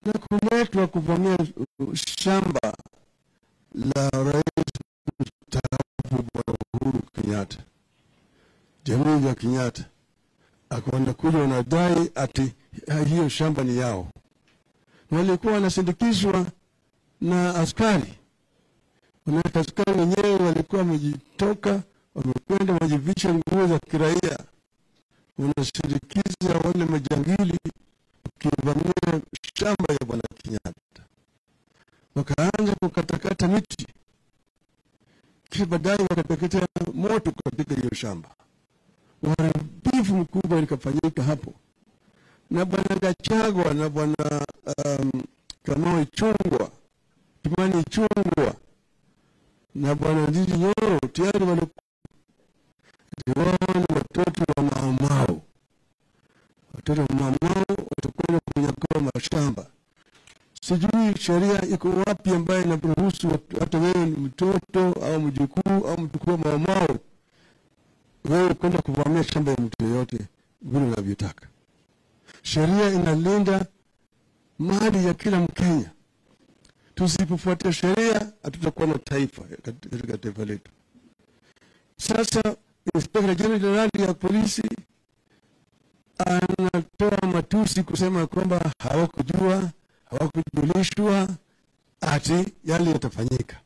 na kuletwa kuvamia shamba la rais mstaafu Bwana Uhuru Kenyatta, jamii ya Kenyatta, akaona kule wanadai ati hiyo shamba ni yao, na walikuwa wanasindikizwa na askari. Manake askari wenyewe walikuwa wamejitoka, wamekwenda wamejivisha nguo za kiraia, wanasindikiza wale majangili wakivamia shamba ya bwana Kenyatta, wakaanza kukatakata miti, kisha baadaye wakateketea moto katika hiyo shamba. Uharibifu mkubwa likafanyika hapo, na bwana Gachagua na bwana um, Kamau Ichung'wah, Kimani Ichung'wah na bwana Ndindi Nyoro tayari walikuwa wao ni watoto wa Maumau. Watoto wa Maumau watakwenda kunyakua mashamba. Sijui sheria iko wapi ambayo inaruhusu hata wewe ni mtoto au mjukuu au mjukuu wa Maumau wewe kwenda kuvamia shamba ya mtu yeyote vile unavyotaka. Sheria inalinda mali ya kila Mkenya. Tusipofuatia sheria, hatutakuwa na taifa katika taifa letu. Sasa Inspekta Jenerali ya polisi anatoa matusi kusema kwamba hawakujua, hawakujulishwa ati yale yatafanyika.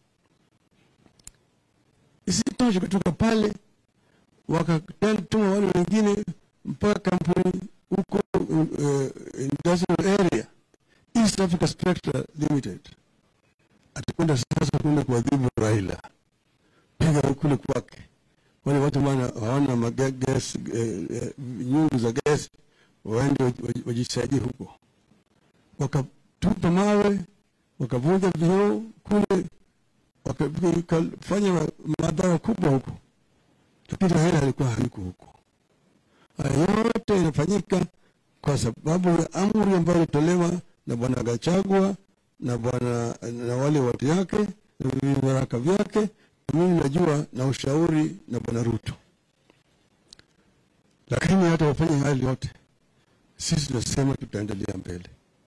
Isitoshe, kutoka pale wakatuma wale wengine mpaka kampuni huko uh, industrial area East Africa Spectra Limited atakwenda sasa kwenda kuadhibu Raila, piga kule kwake. Wale watu maana hawana magas eh, eh, nyungu za gesi, waende waj- wajisaidie huko. Wakatupa mawe, wakavunja vioo kule, wakafanya madhara kubwa huko, lakini Raila alikuwa hayuko huko. Haya yote inafanyika kwa sababu ya amri ambayo ilitolewa na bwana Gachagua na bwana na wale watu yake na vibaraka vyake, na mimi najua na ushauri na bwana Ruto. Lakini hata wafanye hali yote, sisi tunasema tutaendelea mbele.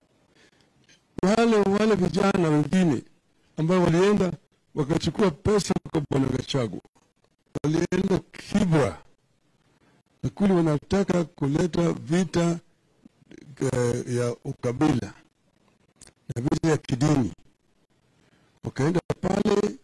Wale wale vijana wengine ambao walienda wakachukua pesa kwa bwana Gachagua, walienda Kibra na kule wanataka kuleta vita eh, ya ukabila na vita ya kidini. Wakaenda pale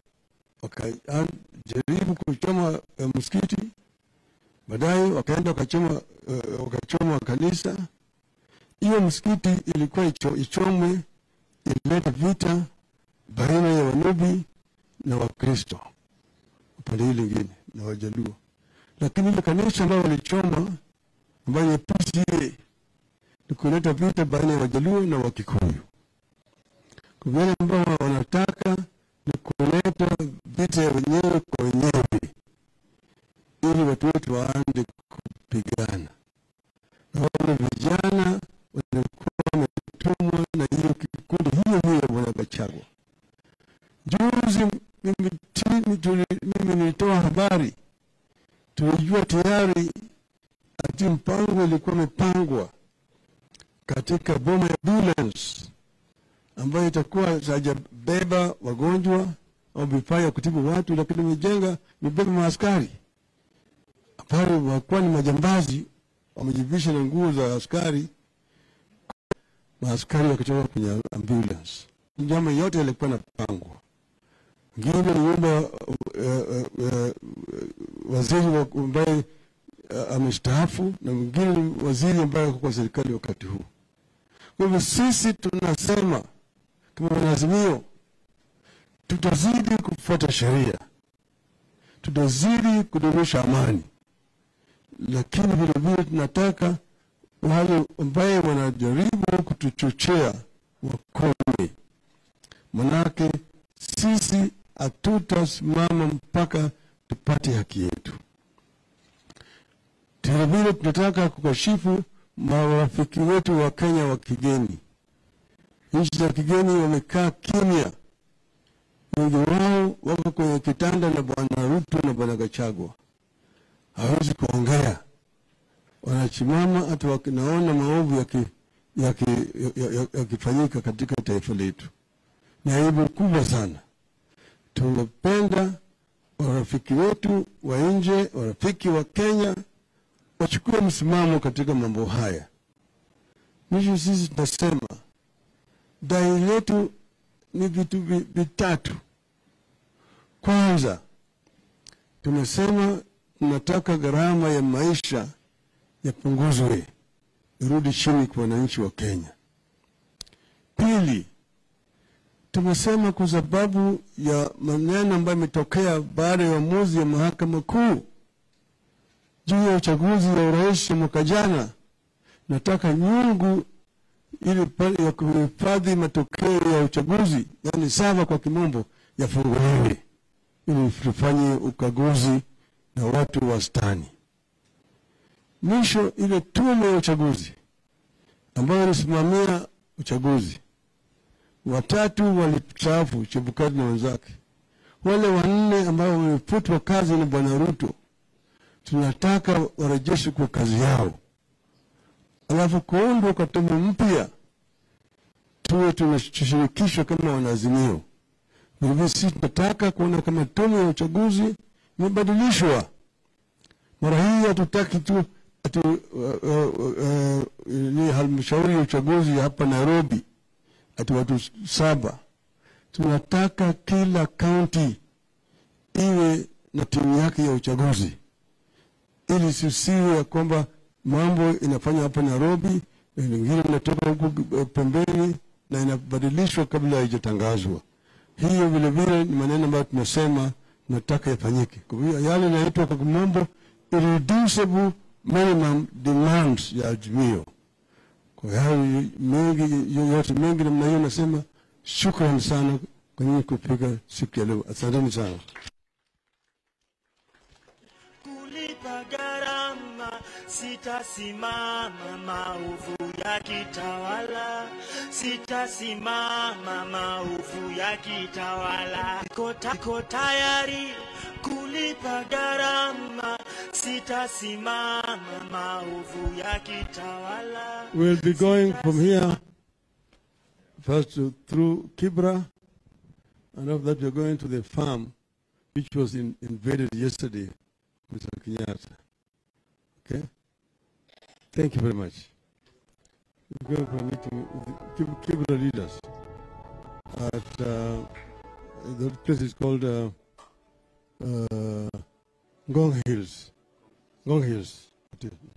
wakajaribu kuchoma eh, msikiti, baadaye wakaenda wakachoma eh, wakachoma kanisa. Hiyo msikiti ilikuwa icho, ichomwe, ilileta vita baina ya Wanubi na Wakristo upande hili lingine na Wajaluo, lakini ile kanisa ambayo walichoma ambayo ya PCA ni kuleta vita baina ya Wajaluo na Wakikuyu. Kwa wale ambao wanataka ni kuleta vita ya wenyewe kwa wenyewe, ili watu wetu waanze kupigana, na wale vijana walikuwa wametumwa na hiyo kikundi hiyo hiyo ya bwana Gachagua. Juzi mimi, ti- tuli- mimi nilitoa habari, tulijua tayari ati mpango ilikuwa imepangwa katika boma ya ambulance ambayo itakuwa hajabeba wagonjwa au vifaa ya kutibu watu, lakini imejenga imebeba maaskari ambao wakuwa ni majambazi, wamejivisha na nguo za askari, maaskari wakitoka kwenye ambulance. Njama yote yalikuwa napangwa. Ngine ni yule uh, uh, uh, waziri wa- ambaye uh, amestaafu na mwingine ni waziri ambaye ako kwa serikali wakati huu. Kwa hivyo sisi tunasema kama wanaazimio, tutazidi kufuata sheria, tutazidi kudumisha amani, lakini vilevile tunataka wale ambaye wanajaribu kutuchochea wakome, manake sisi hatutasimama mpaka tupate haki yetu. Vilevile tunataka kukashifu marafiki wetu wa Kenya wa kigeni. Nchi za kigeni wamekaa kimya, wengi wao wako kwenye kitanda na bwana Ruto na bwana Gachagua, hawezi kuongea, wanasimama hata wakinaona maovu yaki- yakifanyika ya, ya, yakifanyika katika taifa letu. Ni aibu kubwa sana. Tungependa warafiki wetu wa nje, warafiki wa Kenya wachukue msimamo katika mambo haya. Mwisho sisi tunasema dai letu ni vitu vi- vitatu. Kwanza, tumesema tunataka gharama ya maisha yapunguzwe, irudi chini kwa wananchi wa Kenya. Pili, tumesema kwa sababu ya maneno ambayo imetokea baada ya uamuzi ya mahakama kuu juu ya uchaguzi wa urais mwaka jana, nataka nyungu ili pa- ya kuhifadhi matokeo ya uchaguzi, yani sava kwa kimombo, yafunguliwe ili tufanye ukaguzi na watu wastani. Mwisho, ile tume ya uchaguzi ambayo ilisimamia uchaguzi, watatu walistaafu, Chebukati na wenzake. Wale wanne ambao wamefutwa kazi na Bwana Ruto, tunataka warejeshwe kwa kazi yao, alafu kuundwa kwa tume mpya, tuwe tunashirikishwa kama wanaazimio. Vilevile sisi tunataka kuona kama tume ya uchaguzi imebadilishwa. Mara hii hatutaki tu ati uh, uh, uh, ni halmashauri ya uchaguzi hapa Nairobi ati watu saba. Tunataka kila kaunti iwe na timu yake ya uchaguzi, ili sisiwe ya kwamba mambo inafanywa hapa Nairobi na lingine inatoka huku eh, pembeni na inabadilishwa kabla haijatangazwa. Hiyo vile vile ni maneno ambayo tunasema tunataka yafanyike. Kwa hiyo yale yanaitwa kwa kimombo irreducible minimum demands ya Azimio. Kwa hayo mengi yoyote mengi namna hiyo, nasema shukrani sana kwa nyinyi kufika siku ya leo. Asanteni sana. kulipa gharama, sitasimama maovu ya kitawala, sitasimama maovu ya kitawala. Niko ta- niko tayari kulipa gharama, sitasimama maovu ya kitawala. We'll be going from here first to, through Kibra, and after that we're going to the farm which was in, invaded yesterday, Mr. Kenyatta. Okay? Thank you very much. We're going for a meeting with the Kib- Kibra leaders at uh, the place is called uh, uh, Ngong Hills. Ngong Hills. It is.